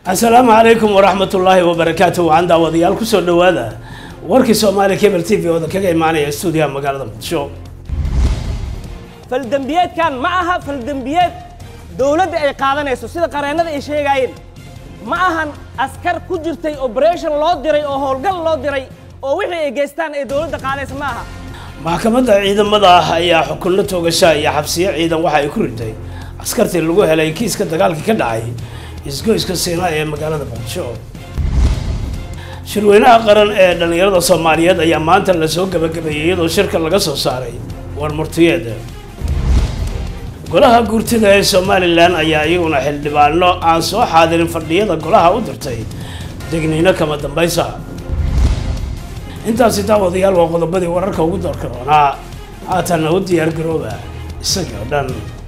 asalaamu calaykum waraxmat ullaahi wabarakaatu waxaan daawadayaal kusoo dhawaada warkii soomaaliya cable t v ooda kaga imaanaya stuudiyaha magaalada muqdisho faldembiyeedkan ma aha faldembiyeed dowladda ay qaadanayso sida qareennada ay sheegaayeen ma ahan askar ku jirtay operation loo diray oo howlgal loo diray oo wixii ay geystaan ay dowladda qaadaysa ma aha maxkamadda ciidamada ah ayaa xukunno toogasha iyo xabsiyo ciidan waxa ay ku riday askartii lagu helay kiiska dagaalkii ka dhacay isgoyska siinaa ee magaalada muqdisho shirweynaha qaran ee dhallinyarada soomaaliyeed ayaa maanta lasoo gabagabeeyey iyadoo shirka laga soo saaray war murtiyeed golaha guurtida ee somalilan ayaa iyaguna xildhibaano aan soo xaadirin fadhiyada golaha u dirtay degniino kama dambaysa intaasi daawadayaal waa qodobadii wararka ugu doorka doonaa haatanna u diyaar garooba isagii oo dhan